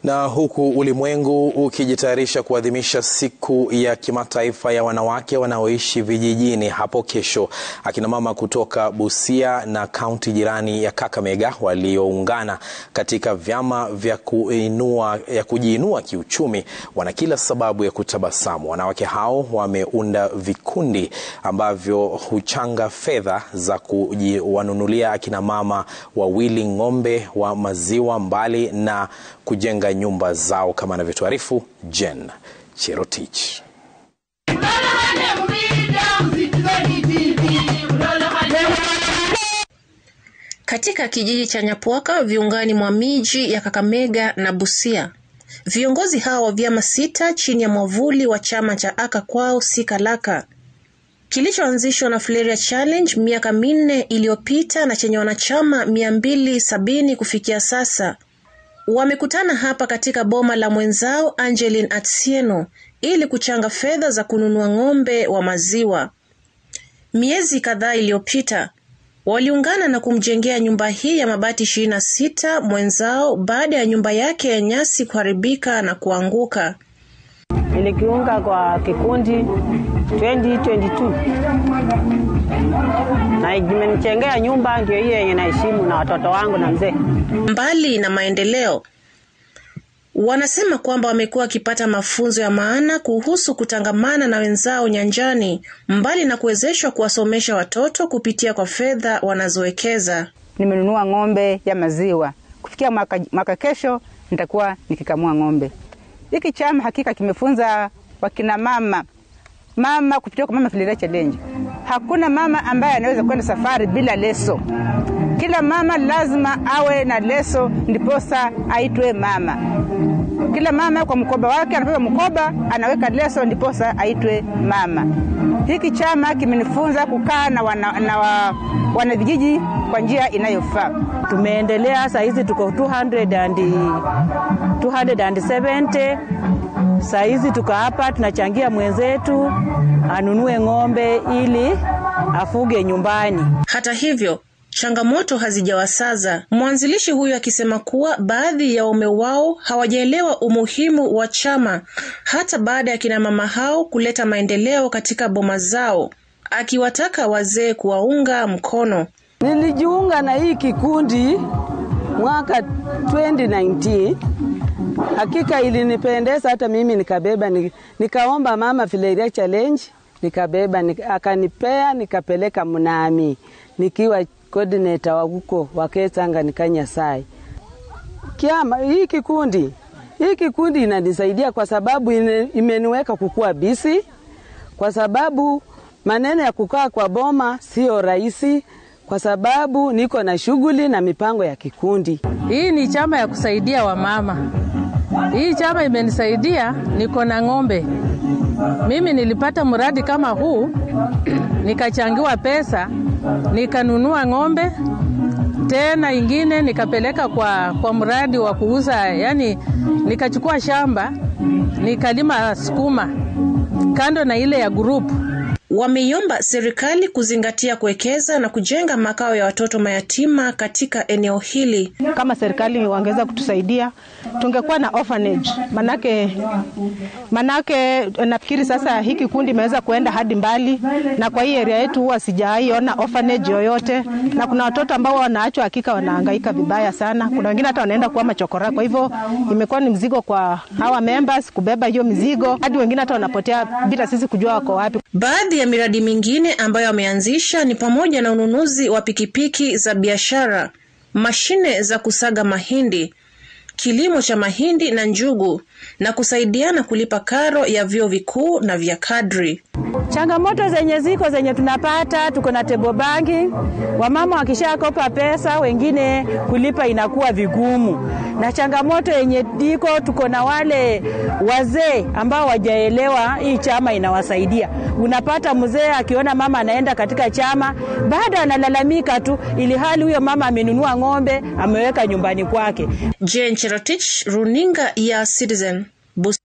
Na huku ulimwengu ukijitayarisha kuadhimisha siku ya kimataifa ya wanawake wanaoishi vijijini hapo kesho, akina mama kutoka Busia na kaunti jirani ya Kakamega walioungana katika vyama vya kuinua, ya kujiinua kiuchumi wana kila sababu ya kutabasamu. Wanawake hao wameunda vikundi ambavyo huchanga fedha za kuwanunulia akina mama wawili ng'ombe wa maziwa mbali na kujenga nyumba zao kama anavyotuarifu Jen Cherotich. Katika kijiji cha Nyapwaka viungani mwa miji ya Kakamega na Busia, viongozi hao wa vyama sita chini ya mwavuli wa chama cha Aka Kwao Si Kalaka kilichoanzishwa na Flaria Challenge miaka minne iliyopita na chenye wanachama mia mbili sabini kufikia sasa wamekutana hapa katika boma la mwenzao Angeline Atsieno ili kuchanga fedha za kununua ng'ombe wa maziwa. Miezi kadhaa iliyopita waliungana na kumjengea nyumba hii ya mabati ishirini na sita mwenzao baada ya nyumba yake ya nyasi kuharibika na kuanguka. Nilikiunga kwa kikundi 2022 na imenichengea nyumba, ndio hiyo yenye naheshimu na watoto wangu na mzee. Mbali na maendeleo, wanasema kwamba wamekuwa wakipata mafunzo ya maana kuhusu kutangamana na wenzao nyanjani, mbali na kuwezeshwa kuwasomesha watoto kupitia kwa fedha wanazowekeza. Nimenunua ng'ombe ya maziwa, kufikia mwaka, mwaka kesho nitakuwa nikikamua ng'ombe. Hiki chama hakika kimefunza wakina mama mama kupitia kwa Mama Flaria Challenge. Hakuna mama ambaye anaweza kwenda safari bila leso. Kila mama lazima awe na leso, ndiposa aitwe mama. Kila mama kwa mkoba wake anapewa mkoba, anaweka leso, ndiposa aitwe mama. Hiki chama kimenifunza kukaa na wana, na wa, wanavijiji kwa njia inayofaa. Tumeendelea saa hizi tuko 200 and, 270 saa hizi tuko hapa tunachangia mwenzetu anunue ng'ombe ili afuge nyumbani. Hata hivyo changamoto hazijawasaza, mwanzilishi huyu akisema kuwa baadhi ya waume wao hawajaelewa umuhimu wa chama hata baada ya kina mama hao kuleta maendeleo katika boma zao, akiwataka wazee kuwaunga mkono. Nilijiunga na hii kikundi mwaka 2019 hakika ilinipendeza, hata mimi nikabeba, nikaomba Mama Flaria Challenge, nikabeba nika, akanipea nikapeleka Mnami nikiwa coordinator wa huko wakesanga nikanyasai kiama. Hii kikundi hii kikundi inanisaidia kwa sababu imeniweka kukua bisi, kwa sababu maneno ya kukaa kwa boma sio rahisi, kwa sababu niko na shughuli na mipango ya kikundi. Hii ni chama ya kusaidia wamama. Hii chama imenisaidia, niko na ng'ombe. Mimi nilipata mradi kama huu, nikachangiwa pesa, nikanunua ng'ombe tena ingine nikapeleka kwa, kwa mradi wa kuuza, yani nikachukua shamba nikalima sukuma kando na ile ya grupu. Wameiomba serikali kuzingatia kuwekeza na kujenga makao ya watoto mayatima katika eneo hili. Kama serikali wangeweza kutusaidia, tungekuwa na orphanage. Manake, manake nafikiri sasa hii kikundi imeweza kuenda hadi mbali, na kwa hii area yetu huwa sijaiona orphanage yoyote, na kuna watoto ambao wanaachwa, hakika wanahangaika vibaya sana. Kuna wengine hata wanaenda kuwa machokora. Kwa hivyo imekuwa ni mzigo kwa hawa members kubeba hiyo mizigo, hadi wengine hata wanapotea bila sisi kujua wako wapi. Baadhi ya miradi mingine ambayo ameanzisha ni pamoja na ununuzi wa pikipiki za biashara, mashine za kusaga mahindi, kilimo cha mahindi na njugu na kusaidiana kulipa karo ya vyuo vikuu na vya kadri. Changamoto zenye ziko zenye tunapata, tuko na table banking. Wamama wakishakopa pesa, wengine kulipa inakuwa vigumu, na changamoto yenye iko, tuko na wale wazee ambao wajaelewa hii chama inawasaidia. Unapata mzee akiona mama anaenda katika chama, baada analalamika tu, ili hali huyo mama amenunua ng'ombe ameweka nyumbani kwake. Jane Cherotich, runinga ya Citizen.